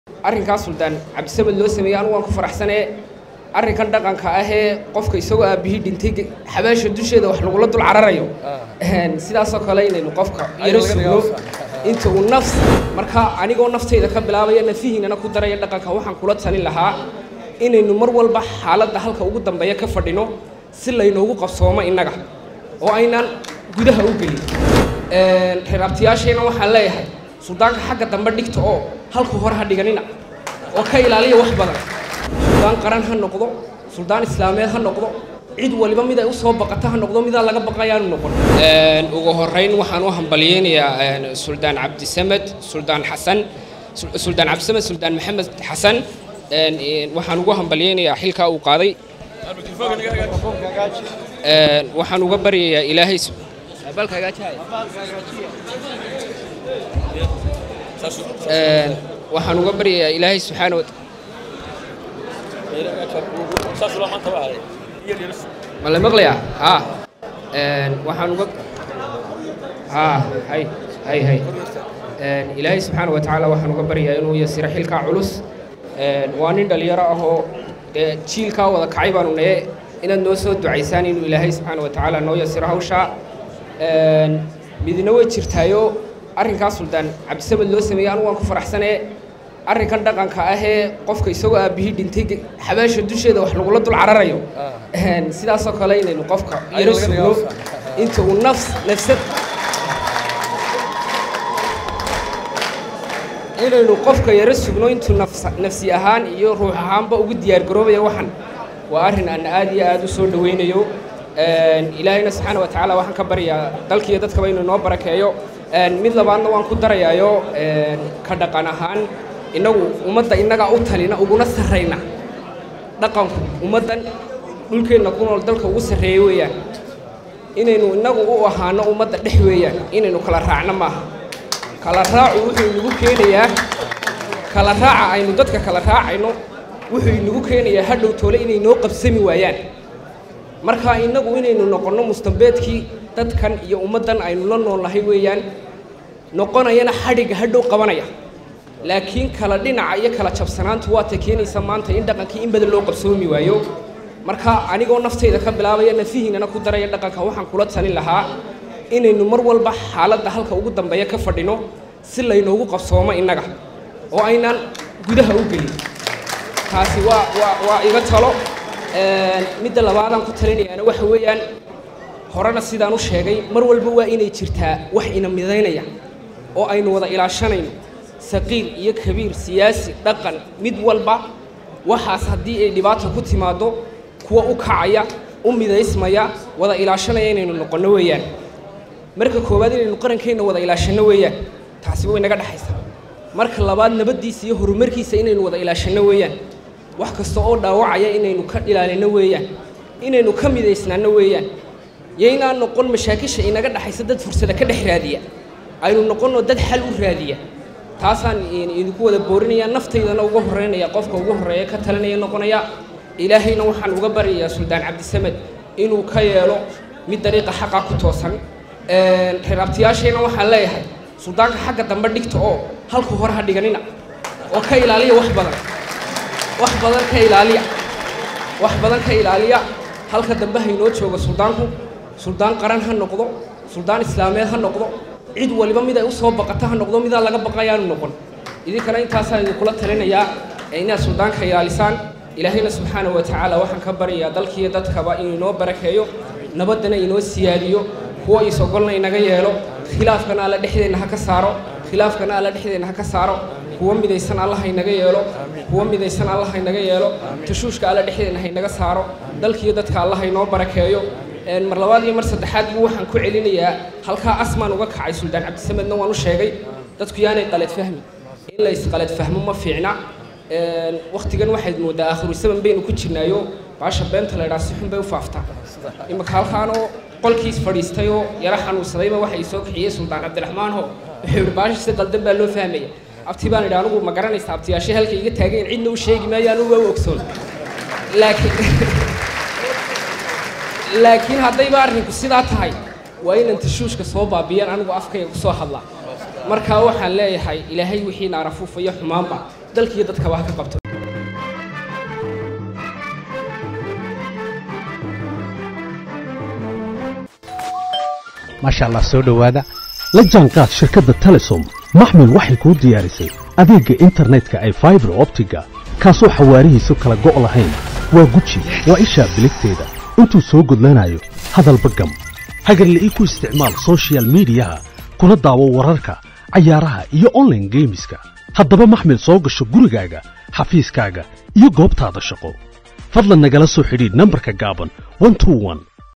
arrinkaas suldaan cabdisamed loo sameeyey anugu waan ku faraxsanee arrinkan dhaqanka ahee qofka isagoo aabihii dhintay xabaasha dusheeda wax lagula dul cararayo sidaasoo kale inaynu qofka yaro sugno inta uu nafs marka anigoo naftayda ka bilaabaya nafihiinana ku daraya dhaqanka waxaan kula talin lahaa inaynu mar walba xaaladda halka ugu dambeeya ka fadhino si laynoogu qabsoomo innaga oo aynaan gudaha u gelin reer abtiyaashayna waxaan leeyahay suldaanka xagga dambe dhigta oo halka hore ha dhiganina oo ka ilaaliya wax badan suldaan qaran ha noqdo suldaan islaameed ha noqdo cid waliba mid ay u soo baqata ha noqdo midaa laga baqayaanu noqon ugu horeyn waxaan u hambalyeynayaa suldaan cabdisamed suldaan xasan suldaan cabdisamed suldaan maxamed xasan waxaan ugu hambalyeynayaa xilkaa uu qaaday waxaan uga baryayaa ilaahay waxaan uga baryayaa ilaahay subxaana wa ma la maqlayaa ha waxaan uga ha hay hay hay ilaahay subxaana wa tacaala waxaan uga baryayaa inuu yasiro xilkaa culus waa nin dhalinyaro ah oo dee jiilkaa wada kacay baanu naye inaad noo soo ducaysaan inuu ilaahay subxaana wa tacaala noo yasiro hawshaa midna way jirtaayo arrinkaas suldaan cabdisamed loo sameeyey anugu waan ku faraxsanee arrinkan dhaqanka ahee qofka isagoo aabihii dhintay xabaasha dusheeda wax lagula dul cararayo sidaasoo kale inaynu qofka yaro sugno inta uu nafs nafsad inaynu qofka yaro sugno intuu nafsi ahaan iyo ruux ahaanba ugu diyaar garoobaya waxan waa arrin aan aad iyo aad u soo dhawaynayo ilaahayna subxaana wa tacaala waxaan ka baryaa dalkiiyo dadkaba inuu noo barakeeyo mid labaadna waan ku darayaayo ka dhaqan ahaan innagu ummadda innagaa u talina uguna sarrayna dhaqanku ummaddan dhulkeenna ku nool dalka ugu sarreeya weeyaan inaynu innagu u ahaano ummadda dhex weeyaan inaynu kala raacno maaha kala raacu wuxuu inagu keenayaa kala raaca aynu dadka kala raacayno wuxuu inagu keenayaa hadhow toole inay noo qabsami waayaan marka innagu inaynu noqonno mustambeedkii dadkan iyo ummaddan aynu la noolnahay weeyaan noqonayana xadhigga hadhow qabanaya laakiin kala dhinaca iyo kala jabsanaantu waatay keenaysa maanta in dhaqankii in badan loo qabsoomi waayo marka anigoo naftayda ka bilaabaya nafihiinana ku daraya dhaqanka waxaan kula talin lahaa inaynu mar walba xaaladda halka ugu dambeeya ka fadhino si laynoogu qabsoomo innaga oo aynaan gudaha u gelin taasi waa waa waa iga talo midda labaadaan ku talinayaana waxa weeyaan horena sidaan u sheegay mar walba waa inay jirtaa wax ina midaynaya oo aynu wada ilaashanayno saqiir iyo kabiir siyaasi dhaqan mid walba waxaas haddii ay dhibaata ku timaaddo kuwa u kacaya u midaysmaya wada ilaashanaya inaynu noqonno weeyaan marka koowaad inaynu qarankeenna wada ilaashanno weeyaan taasiba way naga dhexaysaa marka labaad nabaddiisa iyo horumarkiisa inaynu wada ilaashanno weeyaan wax kasta oo dhaawacaya inaynu ka ilaalino weeyaan inaynu ka midaysnaanno weeyaan yaynaan noqon mashaakisha inaga dhexaysa dad fursada ka dhex raadiya aynu noqonno dad xal u raadiya taasaan idinku wada boorinaya naftaydana uga horreynaya qofka ugu horreeya ka talinaya noqonaya ilaahayna waxaan uga baryayaa suldaan cabdisamed inuu ka yeelo mid dariiqa xaqa ku toosan reer abtiyaashayna waxaan leeyahay suldaanka xagga dambe dhigta oo halka hore ha dhiganina oo ka ilaaliya wax badan wax badan ka ilaaliya wax badan ka ilaaliya halka dambe haynoo jooga suldaanku suldaan qaran ha noqdo suldaan islaameed ha noqdo cid waliba mid ay u soo baqata ha noqdo midaa laga baqayaanu noqon idinkana intaasaan idinkula talinayaa inaad suldaanka ilaalisaan ilaahayna subxaana wa tacaala waxaan ka baryayaa dalkiiyo dadkaba inuu inoo barakeeyo nabaddana inoo siyaadiyo kuwo is-ogolna inaga yeelo khilaafkana alla dhexdeenna ha ka saaro khilaafkana alla dhexdeenna ha ka saaro kuwa midaysan alla haynaga yeelo kuwa midaysan alla haynaga yeelo tashuushka alla dhexdeenna haynaga saaro dalkiiyo dadka alla haynoo barakeeyo mar labaad iyo mar saddexaad buu waxaan ku celinayaa halkaa asmaan uga kacay suldaan cabdisamedna waan u sheegay dadku yaanay qalad fahmi in la isqalad fahmo ma fiicna waktigan waxayd moodaa aakhiru saban baynu ku jirnaayo baasha beenta la idhaa si xun bay u faaftaa imaka halkaanoo qolkiis fadhiistay oo yaro xanuunsadayba waxa ii soo kixiyey suldaan cabdiraxmaan ho wuxuu yidhi baasha si qaldan baa loo fahmaya abti baan idhi anigu ma garanaysa abtiyaashe halka iga taagayn cidna u sheegi maayo anugu waa u ogsoon laakiin laakiin haddayba arrinku sidaa tahay waa inaan tashuushka soo baabiyaan anigu afkayga ku soo hadlaa markaa waxaan leeyahay ilaahay wixii naarafuufayo xumaanba dalkiiyo dadkaba ha ka qabto maasha allah soo dhowaada la jaanqaad shirkadda telesom maxmil waxay kuu diyaarisay adeegga internetka ay faibar optiga kaasoo xawaarihiisu kala go' lahayn waa guji waa ishaa biligteeda intuu soo gudlanayo hadalba gam hagarla'ii ku isticmaal soshiyal miidiyaha kuna daawo wararka cayaaraha iyo onlaine geemiska haddaba maxmil soo gasho gurigaaga xafiiskaaga iyo goobtaada shaqo fadlan nagala soo xidhiidh nambarka gaaban